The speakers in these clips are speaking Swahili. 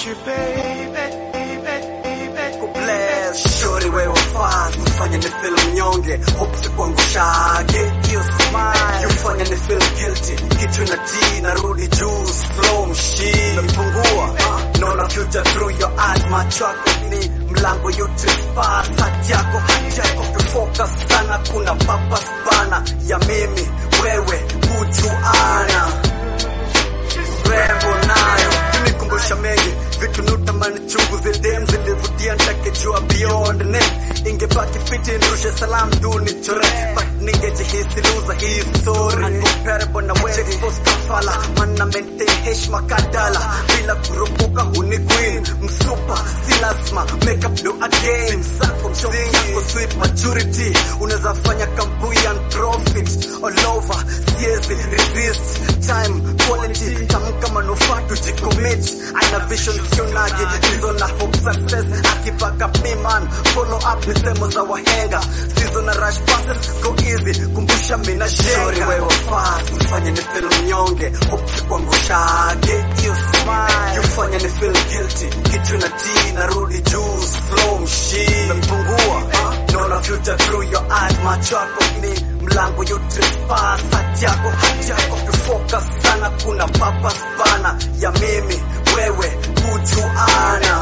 you, baby, baby, baby. kubless shori wewe fast kufanya ni feel mnyonge hope sikuangushage hiyo smile yufanya ni feel guilty kitu na tea narudi juu slow mshi napungua naona future through your eyes macho yako ni mlango yote pass hati yako hati yako kufocus sana kuna purpose bana ya mimi wewe kujuana rembo nayo kunikumbusha mengi vitu nutamani chungu zildem zilivutia ntakejua beyond name ingebaki fiti nirushe salam tu nichore but ningejihisi luza hii story uncomparable na wewe expose kafala mana maintain heshima kadala bila kuropoka huni queen msupa si lazima make up do again msako mshoki yako sweet maturity unaweza fanya kampuni and profit all over siezi resist time quality tamka manufaa tujicommit ana vision sio nage hizo na hope success akipaka piman follow up misemo za wahenga sizo na rush passes go easy kumbusha mina shori wewe fast ufanye ni feel mnyonge hope sikuangushage hiyo smile yufanye ni feel guilty kitu na tea narudi juu slow mshi napungua naona future through your eyes macho yako ni mlango yote pass hati yako hati yako kufocus sana kuna purpose bana ya mimi wewe kujuana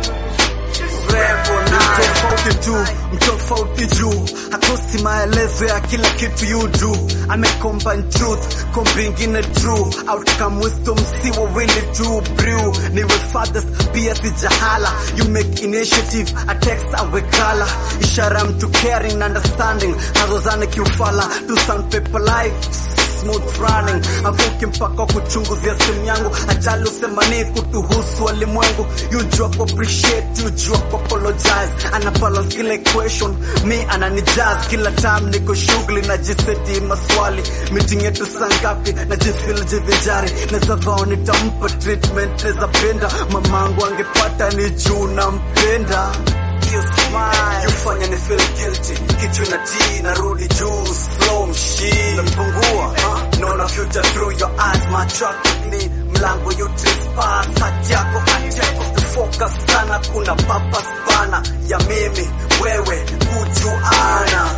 rembo nayo tofauti tu mtofauti juu hakosi maelezo ya kila kitu you do amecombine truth kombi ingine true outcome wisdom si wawili tu brew niwe fathers pia si jahala you make initiative a text awekala ishara mtu caring na understanding nazozane kiufala to sandpaper life smooth running avuki mpaka kuchunguzia simu yangu ajali usema ni kutuhusu walimwengu yujua ku appreciate yujua ku apologize ana balance kila equation mi ananijaz kila time niko shughuli na jiseti maswali meeting yetu sangapi na jifil jivinjari neza vao nitampa treatment neza penda mamangu angepata ni juu nampenda hiyo smile yufanya ni feel guilty kitu na tea narudi juu slow mshi napungua naona future through your eyes macho yako ni mlango yote pass hati yako hati yako kufocus sana kuna purpose bana ya mimi wewe kujuana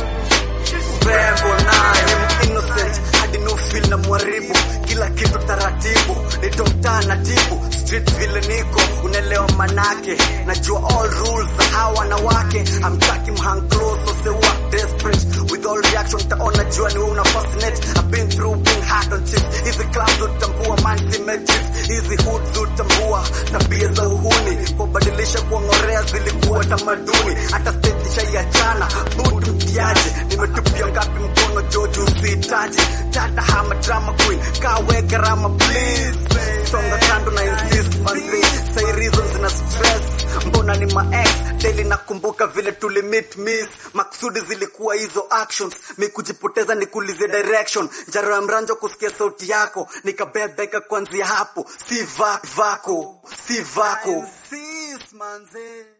rembo nayo innocent hadi no feel na mwaribu kila kitu taratibu ni dokta na tibu street vile niko unaelewa manake najua all rules za hawa wanawake amtaki mhang close so say what desperate with all reaction taona jua ni wewe una fascinate I've been through being hard on chips hizi clubs utambua man symmetrics hizi hoods utambua tabia za uhuni kubadilisha kuongorea zilikuwa tamaduni hata stage shaiachana budu mtiaje nimetupia ngapi mkono joju usihitaji tata hama drama queen kawe gharama please songa kando na insist manzi say reasons na stress mbona ni ma ex daily nakumbuka vile tulimit miss maksudi zilikuwa hizo actions mi kujipoteza nikuulize direction njaro ya mranjo kusikia sauti yako nikabebeka kwanzia hapo si va, vako si vako Sis, manze.